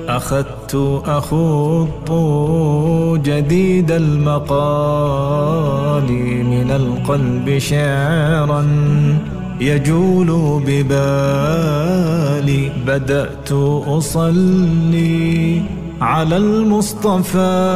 أخذت أخوض جديد المقال من القلب شعرا يجول ببالي بدأت أصلي على المصطفى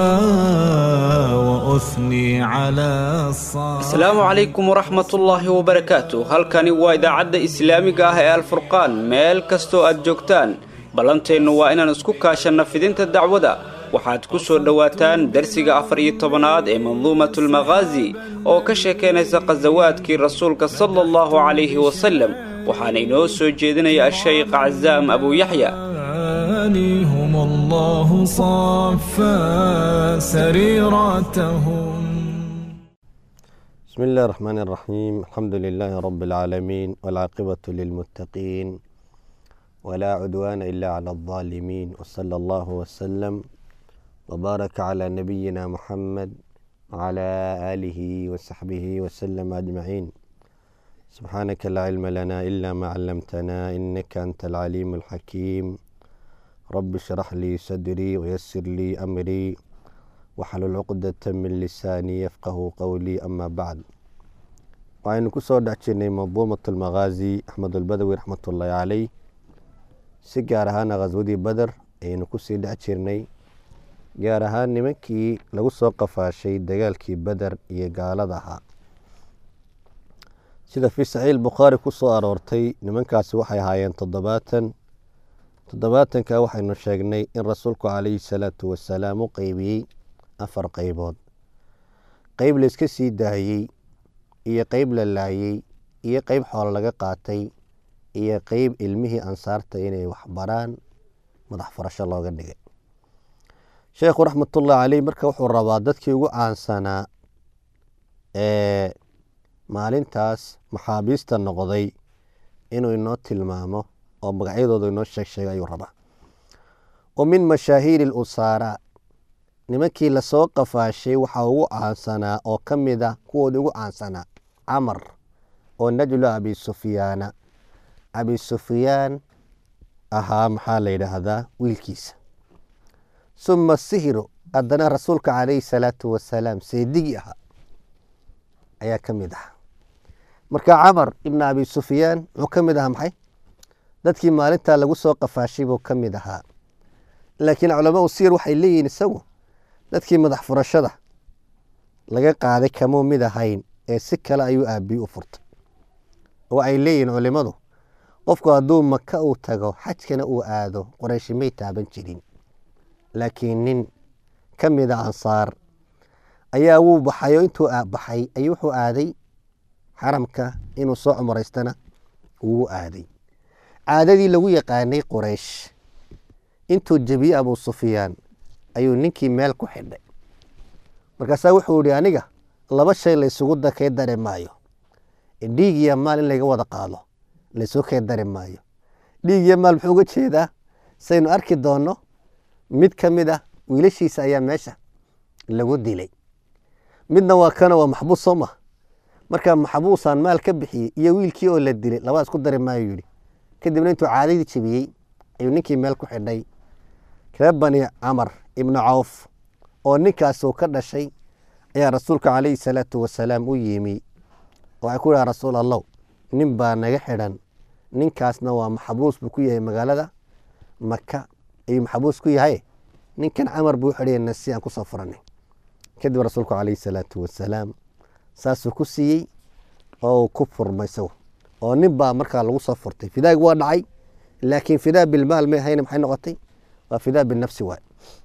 وأثني على الصالح asalaamu calaykum waraxmatullaahi wabarakaatu halkani waa idaacadda islaamiga ah ee alfurqaan meel kastoo aad joogtaan ballanteennu waa inaan isku kaashanna fidinta dacwada waxaad ku soo dhowaataan darsiga afar iyo tobanaad ee manduumatulmakhaazi oo ka sheekaynaysa khasawaadkii rasuulka sala allahu calayhi wasalem waxaana inoo soo jeedinaya ashaykh casaam abuuyaxya هم الله صفى سريرتهم بسم الله الرحمن الرحيم الحمد لله رب العالمين والعاقبة للمتقين ولا عدوان إلا على الظالمين وصلى الله وسلم وبارك على نبينا محمد وعلى آله وصحبه وسلم أجمعين سبحانك لا علم لنا إلا ما علمتنا إنك أنت العليم الحكيم رب اشرح لي صدري ويسر لي أمري waxalul cuqdata min lisaanii yafqahu qowlii ama bacd waxaynu ku soo dhex jirnay manduumat almakhaazi axmedulbadawi raxmatullaahi caleyh si gaar ahaana khaswadii beder ayaynu kusii dhex jirnay gaar ahaan nimankii lagu soo qafaashay dagaalkii beder iyo gaalada ahaa sida fii saxiix bukhaari ku soo aroortay nimankaasi waxay ahaayeen toddobaatan toddobaatanka waxaynu sheegnay in rasuulku calayhi salaatu wasalaam u qeybiyey afar qeybood qeyb layska sii daayey iyo qeyb la laayey iyo qeyb xoolo laga qaatay iyo qeyb ilmihii ansaarta inay waxbaraan madax furasho looga dhigay sheekhu raxmatullahi caleyh marka wuxuu rabaa dadkii ugu caansanaa ee maalintaas maxaabiista noqday inuu inoo tilmaamo oo magacyadooda inoo sheeg sheega ayuu rabaa wa min mashaahiiri lusaara nimankii lasoo qafaashay waxaa ugu caansanaa oo ka mid a kuwoodii ugu caansanaa camar oo najlu abi sufyaana abi sufyaan ahaa maxaa la yidhaahdaa wiilkiisa suma sihiru haddana rasuulka calayhi salaatu wasalaam seedigii ahaa ayaa ka mid ahaa marka camar ibna abi sufyaan wuxuu ka mid ahaa maxay dadkii maalintaa lagu soo qafaashay buu ka mid ahaa laakiin culamaau siyar waxay leeyihiin isagu dadkii madax furashada laga qaaday kamuu mid ahayn ee si kale ayuu aabiyi u furtay oo ay leeyihiin culimadu qofku hadduu maka uu tago xajkana uu aado qorayshi may taaban jirin laakiin nin ka mid a ansaar ayaa wuu baxay oo intuu baxay ayuu wuxuu aaday xaramka inuu soo cumraystana wuu aaday caadadii lagu yaqaanay qoraysh intuu jebiyey abuu sufyaan ayuu ninkii meel ku xidhay markaasaa wuxuu ihi aniga laba shay laysugu kee dari maayo dhiig iyo maal in laga wada qaado laysugu kee dari maayo dhiig iyo maal muxuu uga jeedaa saynu arki doonno mid ka mid ah wiilashiisa ayaa meesha lagu dilay midna waa kana waa maxbuus soo maha markaa maxbuusaan maal ka bixiyey iyo wiilkii oo la dilay labaa isku dari maayo yidhi kadibna intuu caadadii jebiyey ayuu ninkii meel ku xidhay reer bani camar ibnu cawf oo ninkaasuu ka dhashay ayaa rasuulka calayhi salaatu wasalaam u yimi waxay ku dhaha rasuul allow nin baa naga xidhan ninkaasna waa maxbuus buu ku yahay magaalada maka ayuu maxbuus ku yahay ninkan camar buu xidhayna si aan kusoo furanay kadib rasuulku calayhi salaatu wasalaam saasuu ku siiyey oo uu ku furmay isagu oo nin baa markaa lagu soo furtay fidaag waa dhacay laakiin fidaa bilmaal may ahayna maxay noqotay waa fidaa binafsi waay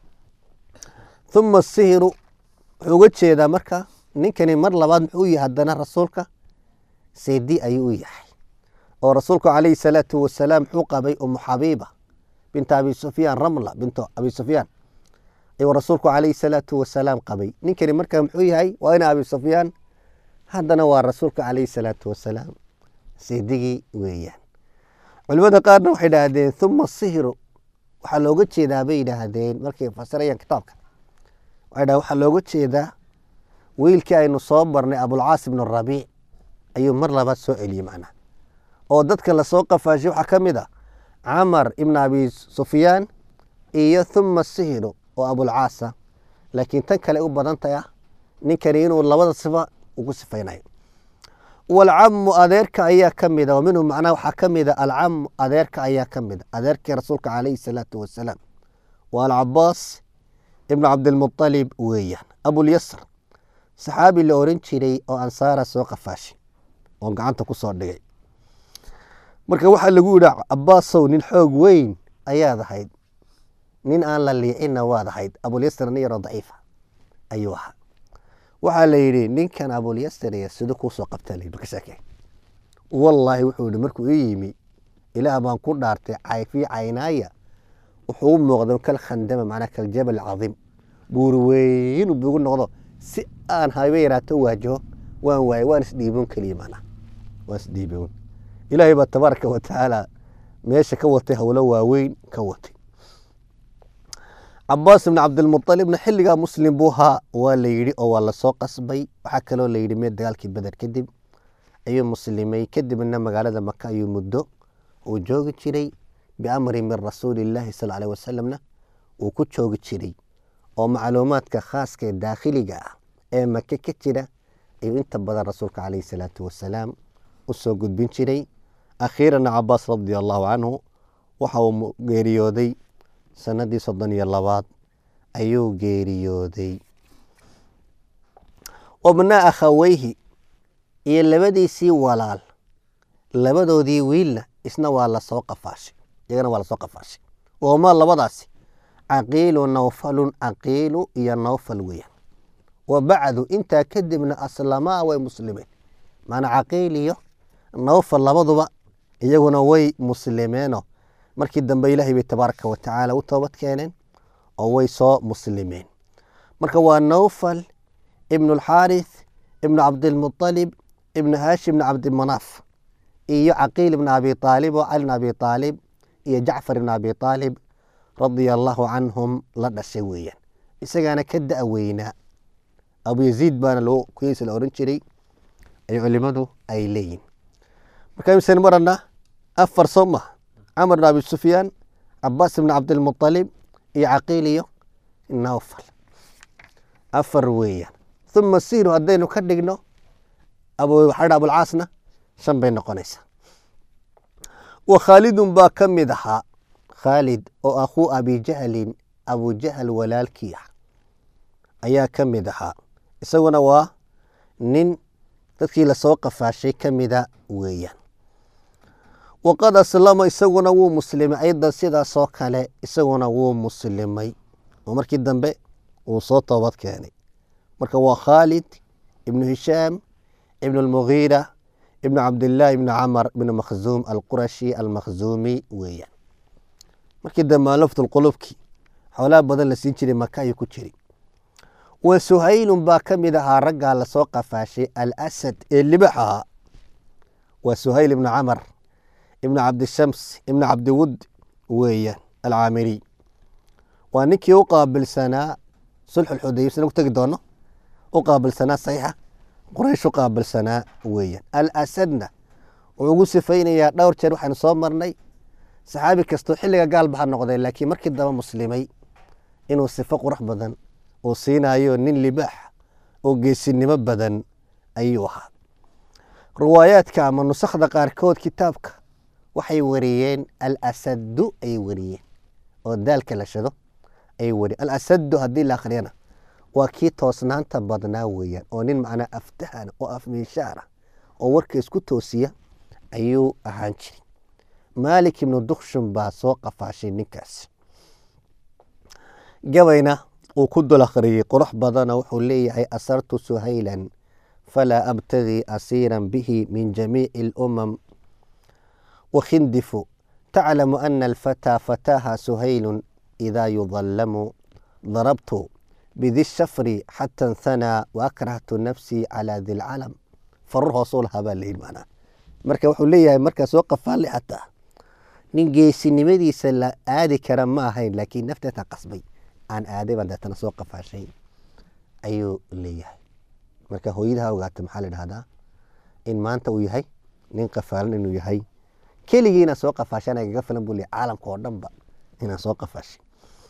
uma sihiru wuxuu uga jeedaa marka ninkani mar labaad muxuu yahay haddana rasuulka seedi ayuu u yahay oo rasuulku calayhi salaatu wasalaam muxuu qabay umu xabiiba binta abi sufyaan ramla bintu abi sufyaan ayuu rasuulku calayhi salaatu wasalaam qabay ninkani marka muxuu yahay waa ina abi sufyaan haddana waa rasuulka calayhi salaatu wasalaam seedigii weeyaan culimada qaarna waxay idhaahdeen uma sihiru waxaa looga jeedaa bay yidhaahdeen markay fasirayaan kitaabka waxay dhahdeen waxaa looga jeedaa wiilkii aynu soo barnay abulcaas ibnu rabiic ayuu mar labaad soo celiyey macnaha oo dadka lasoo qafaashay waxaa ka mid a camar ibn abi sufyaan iyo huma sihiru oo abulcaasa laakiin tan kale u badan tahay ah ninkani inuu labada sifa ugu sifaynayo walcamu adeerka ayaa ka mida wa minhu macnaha waxaa ka mida alcamu adeerka ayaa ka mida adeerkii rasuulka calayhi salaatu wasalaam waa alcabaas ibnu cabdilmualib weeyaan abulyasr saxaabi la oran jiray oo ansaara soo qafaashay oo gacanta ku soo dhigay marka waxaa lagu yidhi cabaasow nin xoog weyn ayaad ahayd nin aan la liicinna waad ahayd abulyasr nin yaroo daciifa ayuu ahaa waxaa la yidhi ninkan abulyasr iyo sida kuusoo qabtaa la yidhi ka sheekee wallaahi wuxuu yidhi markuu ii yimi ilaah baan ku dhaartay cayfii caynaaya wuxuu u muuqda kal khandama macnaa kal jabal cadiim buur weyn bugu noqdo si aan hayba yaraato waajaho waan waayay waan isdhiiboon keliya macnaa waan isdhiiboon ilaahay baa tabaaraka wa tacaala meesha ka watay howlo waaweyn ka watay cabaas ibn cabdilmualibna xilligaa muslim buu ahaa waa la yidhi oo waa lasoo qasbay waxaa kaloo la yidhi mee dagaalkii beder kadib ayuu muslimay kadibna magaalada maka ayuu muddo uu joogi jiray biamri min rasuuli illaahi sal aleh wasalamna uu ku joogi jiray oo macluumaadka khaaska ee daakhiliga ah ee make ka jira ayuu inta badan rasuulka caleyhi salaatu wasalaam u soo gudbin jiray akhiirana cabaas radia allahu canhu waxa uu geeriyooday sanadii soddon iyo labaad ayuu geeriyooday wabnaa akhaweyhi iyo labadiisii walaal labadoodii wiilna isna waa lasoo qafaashay iyagana waa lasoo qafaashay wama labadaasi caqiilu nawfalun caqiilu iyo nawfal weeyaan wa bacdu intaa kadibna aslamaa way muslimeen maanaa caqiil iyo nawfal labaduba iyaguna way muslimeeno markii dambe ilaahay bay tabaaraka wa tacaala u toobad keeneen oo way soo muslimeen marka waa nawfal ibnu alxaarith ibnu cabdilmualib ibnu haashim ibnu cabdimanaaf iyo caqiil ibn abi aalib oo cali bn abi aalib iyo jacfar ibn abi aalib radia allaahu canhum la dhashay weeyaan isagaana ka da' weynaa abu yaziid baana loo kuyeysa la ohan jiray ay culimadu ay leeyihin marka imsen marana afar soo maha camar bn abi sufyaan cabaas ibn cabdilmualib iyo caqiil iyo nawfal afar weeyaan uma siiru haddaynu ka dhigno waxaa abulcaasna shan bay noqonaysaa wa khaalidun baa ka mid ahaa khaalid oo akhuu abijahlin abujahal walaalkii ah ayaa ka mid ahaa isaguna waa nin dadkii lasoo qafaashay ka mida weeyaan waqad aslama isaguna wuu muslimay aydan sidaasoo kale isaguna wuu muslimay oo markii dambe uu soo toobad keenay marka waa khaalid ibnu hishaam ibnu almugiira ibnu cabdillaahi ibnu camar ibnu makhzuum alqurashi almakhzuumi weeyaan markii dambe alaftulqulubki xoolaha badan la siin jiray maka ayuu ku jiri wa suhaylun baa ka mid ahaa raggaa lasoo qafaashay alasad ee libax ahaa waa suhayl ibnu camar ibnu cabdishams ibnu cabdiwud weeyaan alcaamiriy waa ninkii u qaabilsanaa sulxulxudayb sina ku tegi doono u qaabilsanaa saxiixa quraysh u qaabilsanaa weeyaan alasadna wuxuu ugu sifaynayaa dhowr jeer waxaynu soo marnay saxaabi kastoo xilliga gaalba ha noqdee laakiin markii daba muslimay inuu sifo qurux badan uu siinayo nin libaax oo geesinimo badan ayuu ahaa riwaayaadka ama nusakhda qaarkood kitaabka waxay wariyeen alasadu ayay wariyeen oo daalka la shado ayay wariyeen alasadu haddii la akhriyana waa kii toosnaanta badnaa weeyaan oo nin macnaa aftahana oo afmiishaara oo warka isku toosiya ayuu ahaan jiray maalik ibnu dukshun baa soo qafaashay ninkaas gabayna uu ku dul akhriyey qurux badana wuxuu leeyahay asartu suhaylan falaa abtagii asiiran bihi min jamiici alumam wakhindifu taclamu ana alfataa fataaha suhaylun idaa yudallamu darabtu bidi shafri xata nhanaa waakrahtu nafsii calaa di lcalam farur hoosuu lahaa baa layidhi macnaa marka wuxuu leeyahay markaa soo qafaali xataa nin geesinimadiisa la aadi kara ma ahayn laakiin nafteeta qasbay aan aaday baan deetana soo qafaashay ayuu leeyahay marka hooyadaha ogaata maxaa la dhahdaa in maanta uu yahay nin qafaalan inuu yahay keligii inaan soo qafaashan agaga filan buu leeyahay caalamka oo dhanba inaan soo qafaashay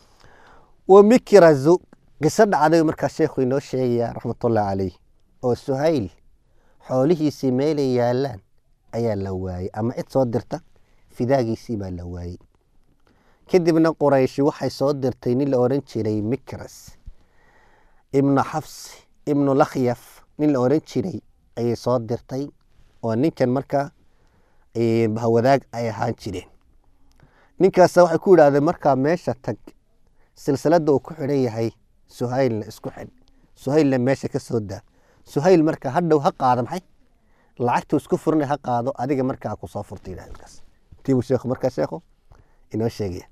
wa mikrazu qiso dhacday markaa sheekhu inoo sheegaya raxmatullahi caleyh oo suhayl xoolihiisii meelay yaalaan ayaa la waayey ama cid soo dirta fidaagiisii baa la waayey kadibna qurayshi waxay soo dirtay nin la odhan jiray mikras ibnu xafs ibnu lakhyaf nin la odhan jiray ayay soo dirtay oo ninkan markaa bahwadaag ay ahaan jireen ninkaasa waxay ku yidhahdeen markaa meesha tag silsiladda uu ku xidhan yahay suhaylna isku xidh suhaylna meesha ka soo daa suhayl marka hadhow ha qaado maxay lacagtuu isku furanay ha qaado adiga markaa ku soo furta yidhahdeenkaas tiibuu sheekhu markaa sheekhu inoo sheegaya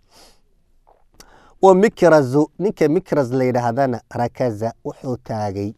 wa mikrazu ninka mikras la yidhaahdana rakaza wuxuu taagay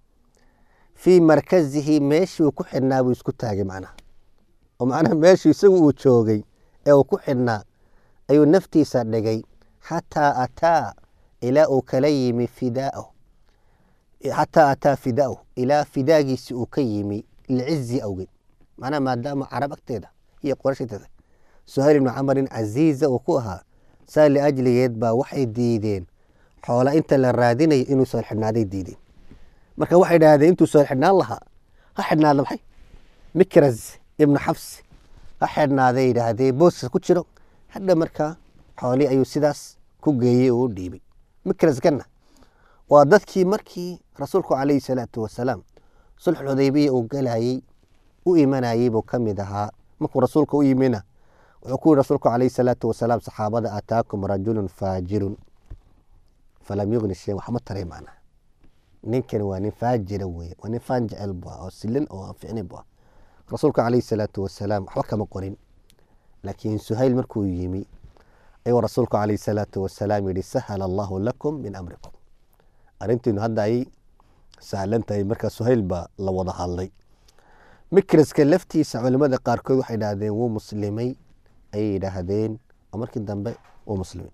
fii markazihi meeshuu ku xidhnaa buu isku taagay macnaha oo macnaha meeshuu isagu uu joogay ee uu ku xidhnaa ayuu naftiisa dhigay xataa ataa ilaa uu kala yimi fidaa'ahu xataa ataa fidaa'ahu ilaa fidaagiisi uu ka yimi licizi awgeed macnaha maadaama carab agteeda iyo qorashagteeda suhayl ibnu camarin casiiza uu ku ahaa saa liajligeed baa waxay diideen xoola inta la raadinayo inuu soo xidhnaaday diideen marka waxay idhahdeen intuu soo xidhnaan lahaa ha xidhnaada maxay mikras ibnu xabs ha xidhnaaday yidhaahdee booska ku jiro hadha markaa xoolii ayuu sidaas ku geeyey oo u dhiibay mikraskanna waa dadkii markii rasuulku calayhi salaatu wasalaam sulxul xudaybiya uu galayey u imanayey buu ka mid ahaa markuu rasuulka u yimina wuxuu ku yihi rasuulku calayhi salaatu wasalaam saxaabada ataakum rajulun faajirun falam yugni shayan waxma taray macnaha ninkani waa nin faajira weye waa nin faan jecel bu ah oo silin oo aan ficnin bu ah rasuulka calayhi salaatu wasalaam waxba kama qorin laakiin suhayl markuu yimi ayuu rasuulku calayhi salaatu wasalaam yihi sahala allahu lakum min amrikum arrintiinu hadda ay sahlan tahay marka suhayl baa la wada hadlay mikraska laftiisa culimada qaarkood waxay idhaahdeen wuu muslimay ayay yidhaahdeen oo markii dambe wuu muslimay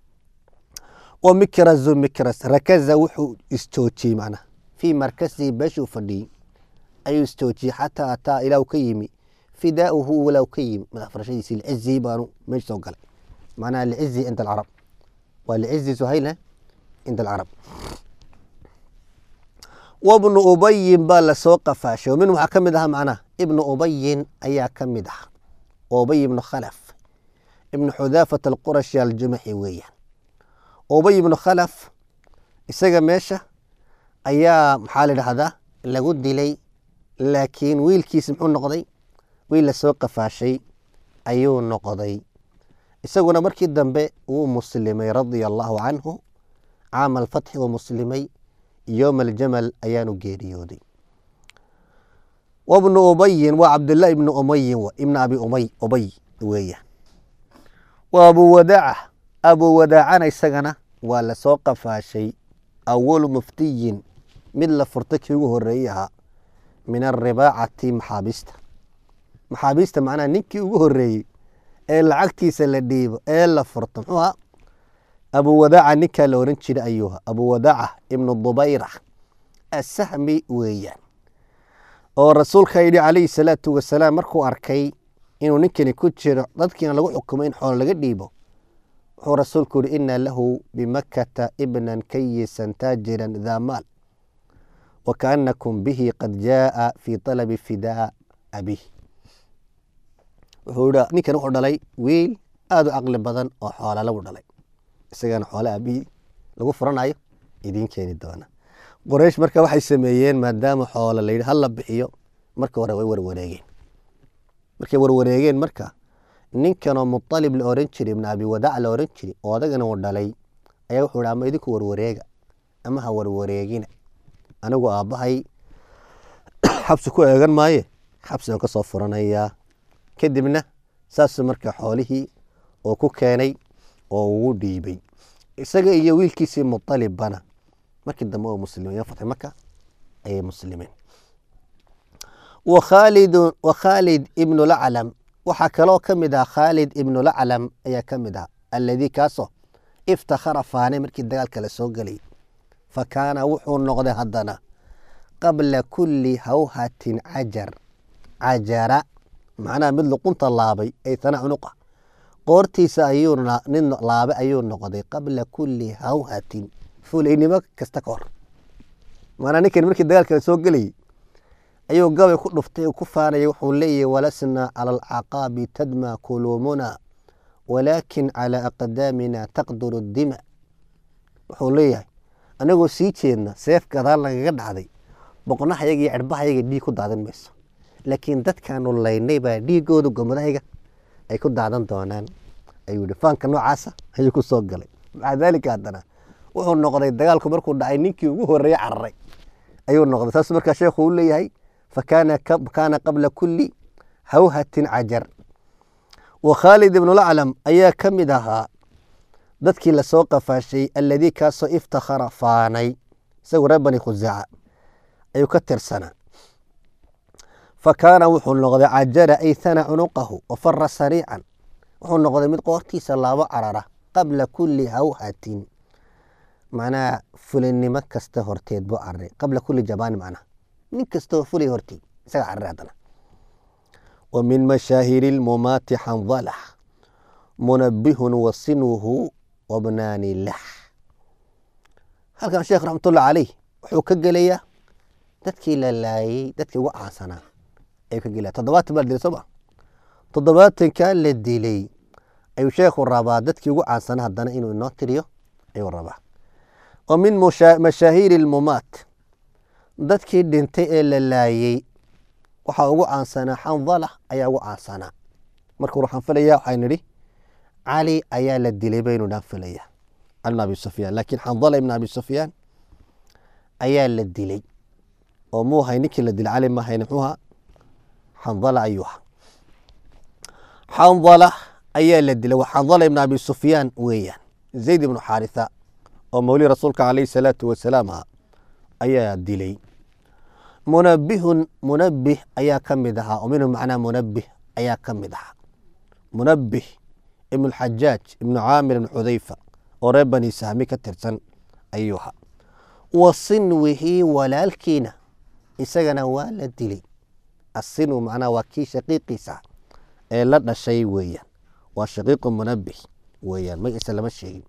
wa mikrazu mikras rakaza wuxuu isjoojiyey macnaha fii markasihi beeshuu fadhiyey ayuu isjoojiyey xataa ataa ilaa uu ka yimi fidaauhu walaa ka yimi madax farashadiisi lcizi baanu meesha soo galay macnaha lcizi cinda alcarab waa lcizi suhayla cinda alcarab wabnu ubayin baa lasoo qafaashay min waxaa ka mid ahaa macnaha ibnu ubayin ayaa ka mid ah ubay ibnu khalaf ibnu xudaafat alqurashi aljumaxi weeyaan ubay ibnu khalaf isaga meesha ayaa maxaa la dhahdaa lagu dilay laakiin wiilkiisi muxuu noqday wiil lasoo qafaashay ayuu noqday isaguna markii dambe wuu muslimay radia allahu canhu caama alfatxi wuu muslimay yowma aljamal ayaanu geeriyooday wabnu ubayin waa cabdullahi ibnu umayin ibna abi umay ubay weeyaan waa abu wadaaca abu wadaacana isagana waa lasoo qafaashay awalu muftiyin mid la furta kii ugu horeeyey ahaa min aribaacati maxaabiista maxaabiista macnaha ninkii ugu horeeyey ee lacagtiisa la dhiibo ee la furto muxuu ahaa abu wadaaca ninkaa la oran jira ayuuha abu wadaaca ibnu dubayra asahmi weeyaan oo rasuulka yidhi calayhi salaatu wasalaam markuu arkay inuu ninkani ku jiro dadkiina lagu xukumo in xoolo laga dhiibo wuxuu rasuulku yihi ina lahu bimakkata ibnan kayisan taajiran daa maal wa kaanakum bihi qad jaaa fii talabi fidaa abih wuxuu yihi ninkan wuxuu dhalay wiil aada u caqli badan oo xoola lagu dhalay isagana xoole aabihii lagu furanayo idiin keeni doona qoreysh marka waxay sameeyeen maadaama xoolo la yidhi hala bixiyo marka hore way warwareegeen markay warwareegeen marka ninkanoo mualib la oran jiray ibn abi wadaac la oran jiray oo adagana uu dhalay ayaa wuxuu hi ama idinku warwareega ama ha warwareegina anigu aabbahay xabsi ku eegan maaye xabsi aan ka soo furanayaa kadibna saasuu marka xoolihii oo ku keenay oo ugu dhiibay isaga iyo wiilkiisii mualibbana markii dambe oo muslimeen fatxi maka ayay muslimeen wakhaalidun wakhaalid ibnu laclam waxaa kaloo ka mid ah khaalid ibnu laclam ayaa ka mid ah alladii kaasoo iftakhara faanay markii dagaalka la soo gelay fa kaana wuxuu noqday haddana qabla kulli hawhatin cajar cajara macnaha mid luqunta laabay ay tana cunuqa qoortiisa ayuu na- nin laabe ayuu noqday qabla kulli hawhatin fulaynimo kasta ka hor maanaa ninkan markii dagaalka la soo gelayay ayuu gabay ku dhuftay oo ku faanayay wuxuu leeyahay walasnaa cala alcaqaabi tadma kuluumuna walaakin calaa aqdaamina taqduru dima wuxuu leeyahay anagoo sii jeedna seef gadaal nagaga dhacday boqnahayaga iyo cirbahayaga dhiig ku daadan mayso laakiin dadkaanu laynay baa dhiigooda gomadahayaga ay ku daadan doonaan ayuu yihi faanka noocaasa ayuu ku soo galay maca daalika haddana wuxuu noqday dagaalku markuu dhacay ninkii ugu horeeye cararay ayuu noqday saas markaa sheekhu uu leeyahay fakaana ka- kaana qabla kulli hawhatin cajar wa khaalid ibnulaclam ayaa ka mid ahaa dadkii lasoo qafaashay alladii kaasoo iftakhara faanay isagu reer bani khusaaca ayuu ka tirsanaa fakaana wuxuu noqday cajara ay thana cunuqahu wafara sariican wuxuu noqday mid qoortiisa laabo carara qabla kulli hawhatin macnaha fulinimo kasta horteed buu cararay qabla kulli jabaani macnaha nin kastoo fulay horteed isaga cararay haddana wa min mashaahiri lmumaati xandalah munabihun wa sinuhu wabnaani lah halkan sheekh raxmatullah caleyh wuxuu ka gelayaa dadkii la laayay dadkii ugu caansanaa ayuu ka gelaya toddobaatan baa la dilay soo ma toddobaatankaa la dilay ayuu sheekhu rabaa dadkii ugu caansanaa haddana inuu inoo tiriyo ayuu rabaa wa min musha- mashaahiiri lmumaat dadkii dhintay ee la laayey waxaa ugu caansanaa xandala ayaa ugu caansanaa marka waxaan filayaa waxaan nidhi cali ayaa la dilay baynu dhaan filayaa cali bn abi sufyaan laakiin xandala ibn abi sufyaan ayaa la dilay oo muu hay ninkii la dilay cali ma hayne muxuu ahaa xandala ayuu ahaa xandala ayaa la dilay waa xandala ibn abi sufyaan weeyaan zayd ibnu xaaritha oo mawli rasuulka calayhi salaatu wasalaam ah ayaa dilay munabihun munabih ayaa ka mid ahaa oo minhu macnaa munabih ayaa ka mid ahaa munabih ibnu xajaaj ibnu caamir ibnu xudayfa oo reer bani sahmi ka tirsan ayuu ahaa wa sinwihi walaalkiina isagana waa la dilay asinwu macnaha waa kii shaqiiqiisa ee la dhashay weeyaan waa shaqiiqu munabih weeyaan magaciisa lama sheegin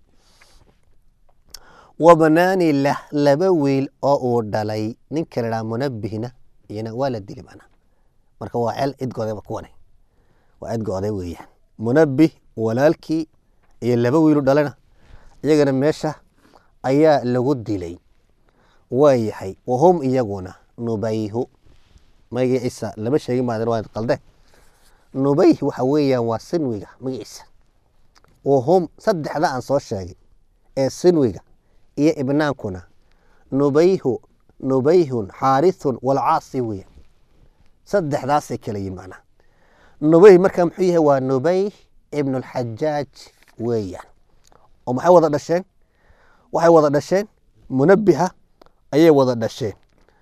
wabnaani lah laba wiil oo uu dhalay ninka la dhaha munabihna iyana waa la dili macnaha marka waa ceel cidgoodaba kuwane waa cidgooday weeyaan munabih walaalkii iyo laba wiilu dhalana iyagana meesha ayaa lagu dilay waa yahay wahum iyaguna nubayhu magaciisa lama sheegin maadan waa qalde nubayh waxa weeyaan waa sinwiga magaciisa wahum saddexda aan soo sheegay ee sinwiga iyo ibnaankuna nubayhu nubayhun xaarithun walcaasi weya saddexdaasay kala yihin macnaha nubayh marka muxuu yahay waa nubayh ibnulxajaaj weeyaan oo maxay wada dhasheen waxay wada dhasheen munabiha ayay wada dhasheen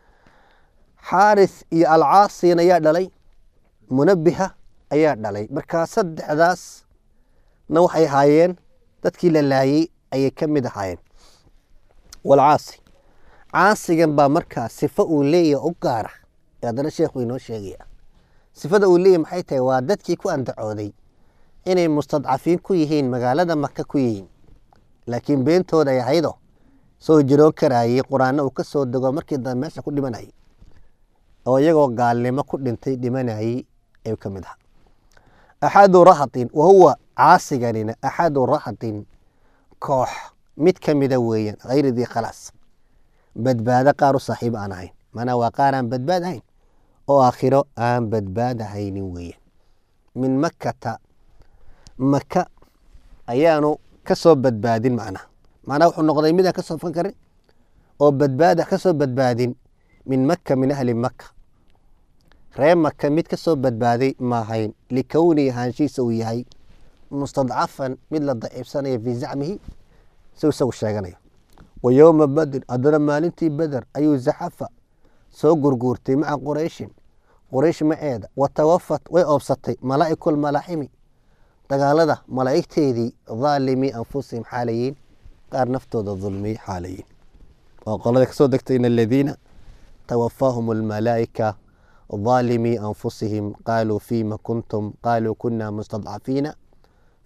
xaarith iyo alcaasina ayaa dhalay munabiha ayaa dhalay markaa saddexdaasna waxay ahaayeen dadkii la laayey ayay ka mid ahaayeen walcaasi caasigan baa markaa sifo uu leeyahay u gaara ee haddana sheekhu inoo sheegaya sifada uu leeyahy maxay tahay waa dadkii ku andacooday inay mustadcafiin ku yihiin magaalada maka ku yihiin laakiin beentooda ay ahaydo soo jiroon karaayey qur-aanna uu ka soo dego markii dambe meesha ku dhimanayay oo iyagoo gaalnimo ku dhintay dhimanayey ayuu ka mid ahaa axadu rahatin wa huwa caasiganina axadu rahatin koox mid ka mida weeyaan hayri dii khalaas badbaado qaar u saaxiib aan ahayn maanaa waa qaar aan badbaad ahayn oo aakhiro aan badbaad ahaynin weeyaan min makkata maka ayaanu ka soo badbaadin macnaha macnaha wuxuu noqday midaan ka soo fan karin oo badbaada ka soo badbaadin min maka min ahli maka ree maka mid ka soo badbaaday maahayn likownihi ahaanshihiisa uu yahay mustadcafan mid la daciibsanaya fii zacmihi si isagu sheeganayo wa yowma badr haddana maalintii beder ayuu zaxafa soo gurguurtay maca qurayshin quraysh maceeda wa tawafat way oobsatay malaa'iku lmalaaximi dagaalada malaa'igteedii dhaalimii anfusihim xaalayiin qaar naftooda dulmiyey xaalayiin waa qolada kasoo degtay in aladiina tawafaahum almalaa'ika dhaalimii anfusihim qaaluu fiima kuntum qaaluu kuna mustadcafiina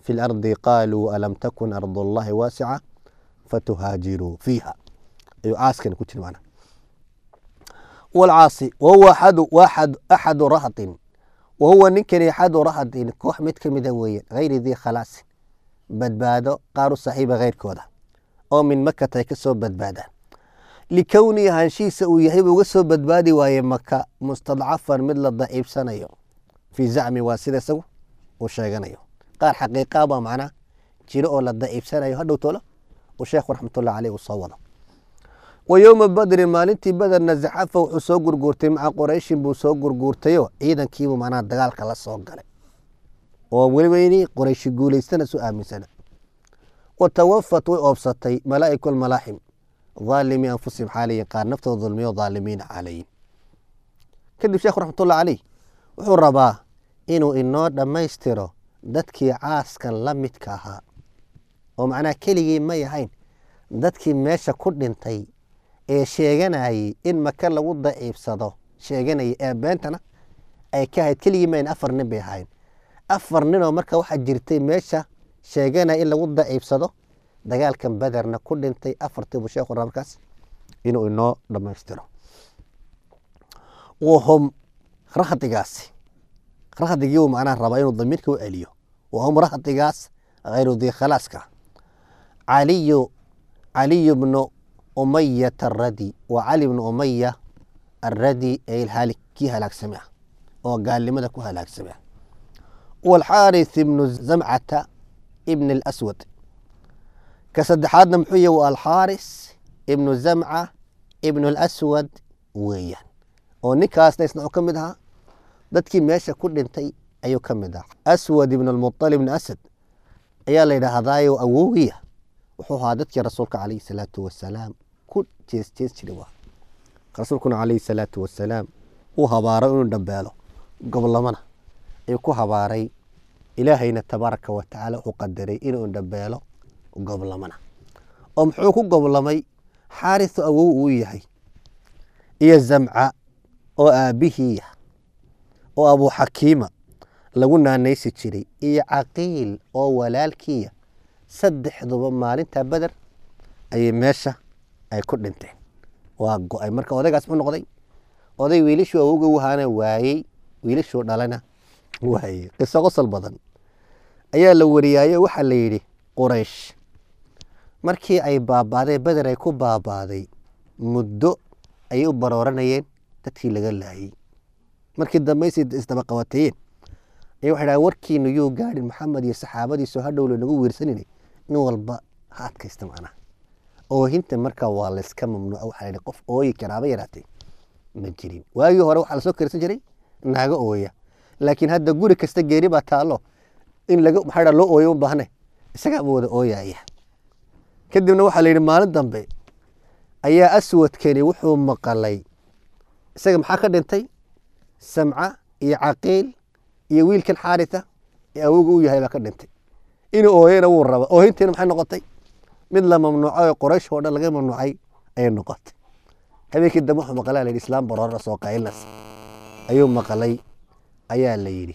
fi lardi qaaluu alam takun ardu allahi waasica fatuhaajiruu fiiha ayuu caaskan ku jiri macnaha walcaasi wahuwa axadu waaxad axadu rahtin wahuwa ninkani axadu rahtin koox mid ka mida weeye hayri dii khalaasin badbaado qaar u saaxiiba keyrkooda oo min makata ay ka soo badbaadaan likowni ahaanshihiisa uu yahay buu uga soo badbaadi waaye maka mustadcafan mid la daciibsanayo fii zacmi waa sida isagu uu sheeganayo qaar xaqiiqaa baa macnaa jiro oo la daciibsanayo hadhow tolo uu sheekhu raxmatullah caleyh uu soo wado wa yowma badrin maalintii baderna zaxafa wuxuu soo gurguurtay maca qoreyshin buu soo gurguurtayoo ciidankiibuu macnaha dagaalka la soo galay oo weliba inay qoreyshi guulaystana su aaminsana wa tawafat way oobsatay malaa'iku almalaaxim dhaalimi anfusihim xaalayin qaar naftooda dulmiyo dhaalimiina caalayin kadib sheekhu raxmatullah caleyh wuxuu rabaa inuu inoo dhammaystiro dadkii caaskan la midka ahaa oo macnaha keligii may ahayn dadkii meesha ku dhintay ee sheeganayay in maka lagu daciibsado sheeganayay ee beentana ay ka ahayd keligii mayn afar nin bay ahayn afar ninoo marka waxaa jirtay meesha sheeganaya in lagu daciibsado dagaalkan bederna ku dhintay afartiibu sheekhu raba markaas inuu inoo dhammaystiro wahum rahdigaasi rahdigiiu macnaha rabaa inuu damiirka u celiyo wahum rahdigaas hayru dii khalaaska caliyu caliyu bnu umayata aradi waa cali bnu umaya aradi ee ilhaali kii halaagsamay ah oo gaalnimada ku halaagsamay ah walxaaris ibnu zamcata ibn alaswad ka saddexaadna muxuu yahi waa alxaaris ibnu zamca ibnu alaswad weeyaan oo ninkaasna isna ka mid ahaa dadkii meesha ku dhintay ayuu ka mid ahaa aswad ibn almuطalib ibn asad ayaa la yidhaahdaayo awowgiya wuxuu ahaa dadkii rasuulka calayhi salaatu wasalaam ku jees jees jiray waa rasuulkuna calayhi salaatu wasalaam uu habaaro inuu dhambeelo goblamana ayuu ku habaaray ilaahayna tabaaraka wa tacaala wuxuu qadaray inuu dhambeelo goblamana oo muxuu ku goblamay xaarisu awow uu yahay iyo zamca oo aabbihiiya oo abuuxakiima lagu naanaysi jiray iyo caqiil oo walaalkiiya saddexduba maalinta beder ayay meesha ay ku dhinteen waa go-ay marka odaygaas muxuu noqday oday wiilashuu awowga wahaana waayey wiilashuu dhalana waayey qiso qosol badan ayaa la wariyaayo waxaa la yidhi quraysh markii ay baabaaday beder ay ku baabaaday muddo ayay u barooranayeen dadkii laga laayey markii dambaysi isdaba qabateeyeen ayaa waxay dhahen warkiinu yuu gaadhin maxamed iyo saxaabadiisu hadhow lanagu wiirsaninay nin walba ha adkaysta macnaha oohinta marka waa layska mamnuuca waxaa la yidhi qof ooyi karaaba yaraatee ma jirin waagii hore waxaa lasoo karsan jiray naago ooya laakiin hadda guri kasta geeri baa taallo in laga maxaa dhaa loo ooyo u baahne isagaa ma wada ooyaya kadibna waxaa la yidhi maalin dambe ayaa aswadkani wuxuu maqalay isaga maxaa ka dhintay samca iyo caqiil iyo wiilkan xaarita ee awowga u yahay baa ka dhintay inuu ooyena wuu raba oohintiina maxay noqotay mid la mamnuucay oo qoraysh oo dhan laga mamnuucay ayay noqotay habeenkii dambe wuxuu maqlay la yidhi islaam baroorna soo qaylnas ayuu maqlay ayaa la yidhi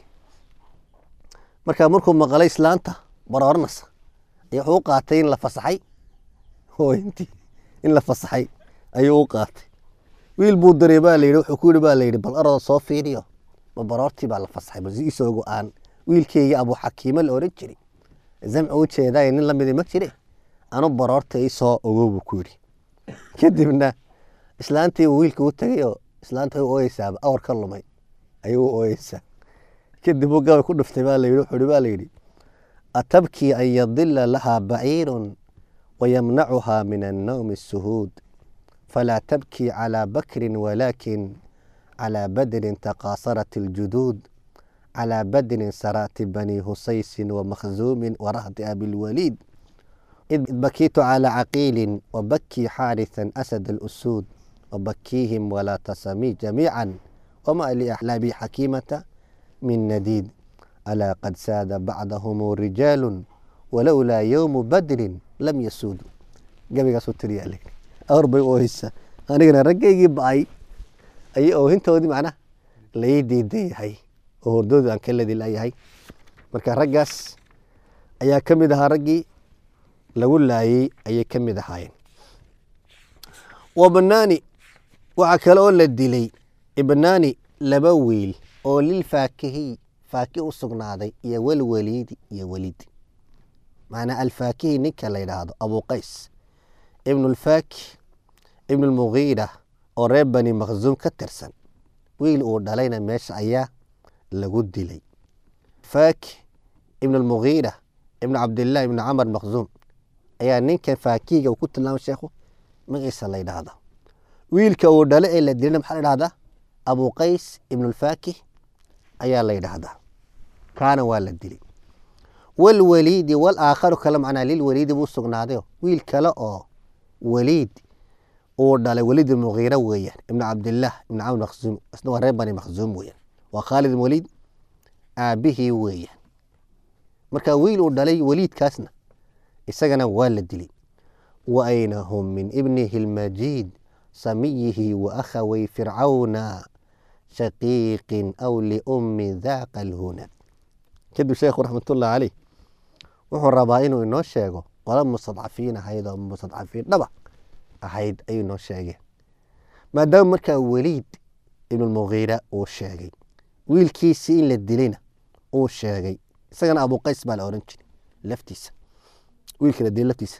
marka markuu maqlay islaanta baroornas ayaa wuxuu u qaatay in la fasaxay oohintii in la fasaxay ayuu u qaatay wiil buu daray baa layidhi wuxuu ku yidhi baa layidhi bal arada soo fiiriyo ma baroortii baa la fasaxay bal isoo go-aan wiilkeyga abu xakiimo la oran jiray zamci u jeedaay nin lamidi ma jire anu baroorta isoo ogow buu ku yidhi kadibna islaantii uu wiilka u tegay oo islaanta way ooyeysaaba awar ka lumay ayuu u ooyeysaa kadib uu gabay ku dhuftay baa layidhi wuxuu yidhi baa layidhi atabkii an yadila lahaa baciirun wayamnacuhaa min annawmi الsuhuud falaa tabkii calى bakrin walaakin calى badrin taqaasarat اljuduud calى badrin saraati bani husaysin wamakhzuumin warahdi abilwaliid id bakiitu calى caqiilin wabakii xaariثa asad اlusuud wabakiihim walaa tasamii jamiica wama liaxlaabi xakiimata min nadiid alaa qad saada bacdahum rijaalu walowlaa yowmu badrin lam yasuudu gabaygaasuu tiriyaa le awr bay ooheysa anigana raggaygii ba-ay ayay oohintoodii macnaha lai diidan yahay oo hordoodu aan ka ladi layahay marka raggaas ayaa ka mid ahaa raggii lagu laayey ayay ka mid ahaayeen wabnaani waxaa kale oo la dilay ibnaani laba wiil oo lilfaakihiy faakih u sugnaaday iyo walwaliidi iyo weliid macnaa alfaakihi ninka la yidhaahdo abuqays ibnu lfaakih ibnu lmugiira oo reer bani makhsuum ka tirsan wiil uu dhalayna meesha ayaa lagu dilay faakih ibnu lmugiira ibnu cabdillaah ibnu camar makhsuum ayaa ninkan faakihiga uu ku tilmaamay sheekhu magaciisa la yidhaahda wiilka uu dhale ee la dilayna maxaa la yidhahdaa abuqays ibnu lfaakih ayaa la yidhaahdaa kaana waa la dilay walwaliidi walaakharu kale macnaa lilwaliidi buu sugnaaday wiil kale oo waliid uu dhalay waliid mugiira weeyaan ibnu cabdillaah ibnu camr makhsuum isna waa reer bani makhsuum weeyaan waa khaalid ibn waliid aabihii weeyaan marka wiil uu dhalay waliidkaasna isagana waa la dilay wa ayna hum min ibnihi lmajiid samiyihi wa akhaway fircawna shaqiiqin aw liummi daaqa alhuna kadib sheekhu raxmatullah caleyh wuxuu rabaa inuu inoo sheego qola mustadcafiin ahayd oo mustadcafiin dhaba ahayd ayuu inoo sheegeen maadaama markaa weliid ibnulmugiira uu sheegay wiilkiisii in la dilayna uu sheegay isagana abuqays baa la oran jiray laftiisa wiilka la dilay laftiisa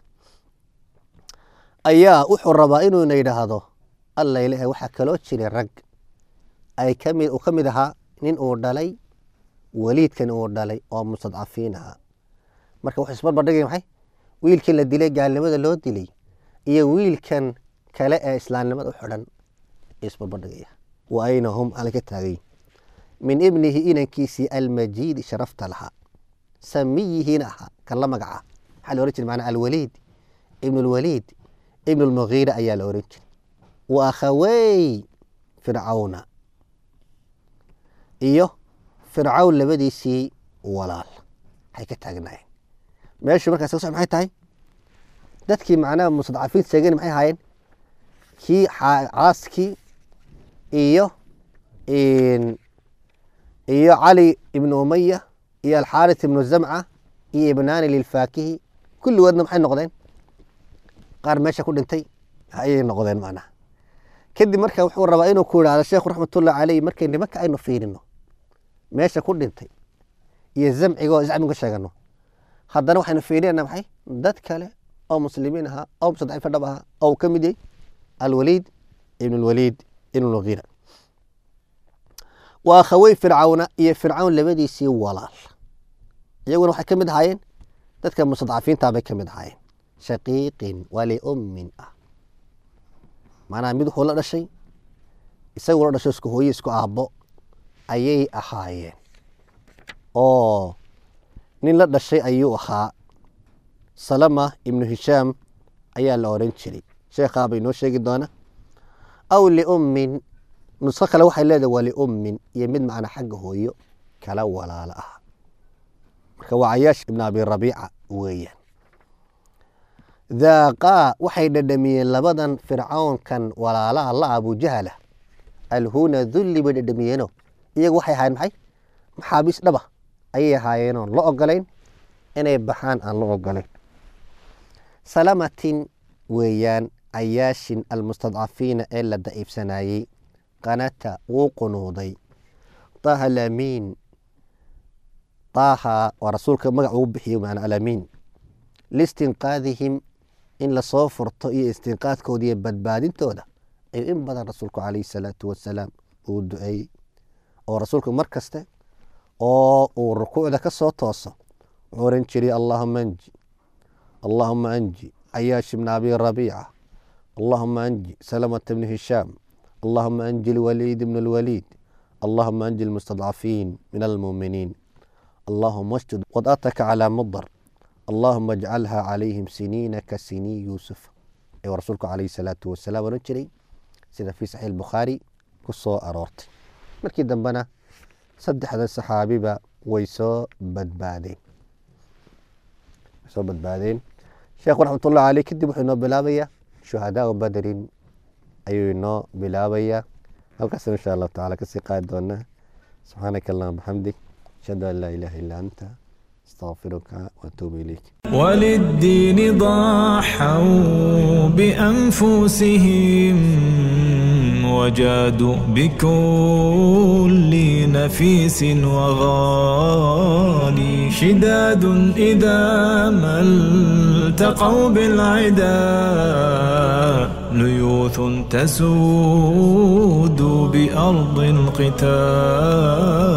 ayaa wuxuu rabaa inuuna yidhaahdo alla ilaah waxaa kaloo jiray rag ay kami uu ka mid ahaa nin uu dhalay weliidkan uu dhalay oo mustadcafiin ahaa marka wuxuu isbarbardhigay maxay wiilkan la dilay gaalnimada loo dilay iyo wiilkan kale ee islaamnimada u xidhan isbarbardhigaya wa ayna hum ala ka taagay min ibnihi inankiisii almajiidi sharafta lahaa samiyihiina ahaa kan la magaca maxaa la ohan jiray macnaa alwaliid ibn lwaliid ibn lmugiira ayaa la oran jiray wa akhawey fircawna iyo fircawn labadiisii walaal waxay ka taagnaayeen meeshu markaas ka so maxay tahay dadkii macnaha mustadcafiin sheegen maxay ahaayeen kii caaskii iyo iyo cali ibnu umaya iyo alxaaris ibnu zamca iyo ibnaani lilfaakihi kulligoodna maxay noqdeen qaar meesha ku dhintay ayay noqdeen macnaha kadib marka wuxuu rabaa inuu ku idhahdo sheekhu raxmatullahi caleyh markay nimanka aynu fiirino meesha ku dhintay iyo zamcigo zacmiga sheegano haddana waxaynu fiirinayna maxay dad kale oo muslimiin ahaa oo mustadcifa dhab ahaa oo uu ka mid yahay alwaliid ibn lwaliid ibn lmugiira waa akhawey fircawna iyo fircawn labadiisii walaal iyaguna waxay ka mid ahaayeen dadka mustadcafiinta bay ka mid ahaayeen shaqiiqin waliummin ah macnaha mid wuxuu la dhashay isagu la dhasho isku hooye isku aabbo ayay ahaayeen oo nin la dhashay ayuu ahaa salama ibnu hishaam ayaa la oran jiray sheekhaa bay noo sheegi doona aw liummin nusqo kale waxay leedahay waa liummin iyo mid macnaa xagga hooyo kala walaalo ah marka waa cayaash ibn abi rabiica weeyaan daaqaa waxay dhadhamiyeen labadan fircawnkan walaalaha la abujahla alhuna dulli bay dhadhamiyeeno iyagu waxay ahaayeen maxay maxaabiis dhaba ayay ahaayeenoon la ogolayn inay baxaan aan la ogolayn salamatin weeyaan cayaashin almustadcafiina ee la daciifsanayey qanata wuu qunuuday taaha alamiin taaha waa rasuulka magac ugu bixiyo maana alamiin liistinqaadihim in lasoo furto iyo istinqaadkooda iyo badbaadintooda ayuu in badan rasuulku calayhi salaatu wasalaam uu duceeyey oo rasuulku mar kaste oo uu rukuucda ka soo tooso wuxuu oran jiray allahuma anji allahuma anji cayaash ibna abi rabiica allahuma anji salamata bni hishaam allahuma anji lwaliid ibn lwaliid allahuma anji lmustadcafiin min almuuminiin allahuma asjud wad'ataka calaa mudar allahuma ajcalha calayhim siniina ka sinii yuusuf ayuu rasuulku calayhi salaatu wasalaam oran jiray sida fii saxiix bukhaari ku soo aroortay markii dambena saddexda saxaabiba way soo badbaadeen way soo badbaadeen sheekhu raxmatullahi caleyh kadib wuxuu inoo bilaabayaa shuhadaau badrin ayuu inoo bilaabayaa halkaasna insha allahu tacala kasii qaadi doonaa subxaanaka allahuma bixamdik ashhadu an laa ilaaha illa anta astaqfiruka waatuubu ilayk وللدين ضحوا بأنفسهم وجادوا بكل نفيس وغالي شداد إذا ما التقوا بالعدا ليوث تسود بأرض القتال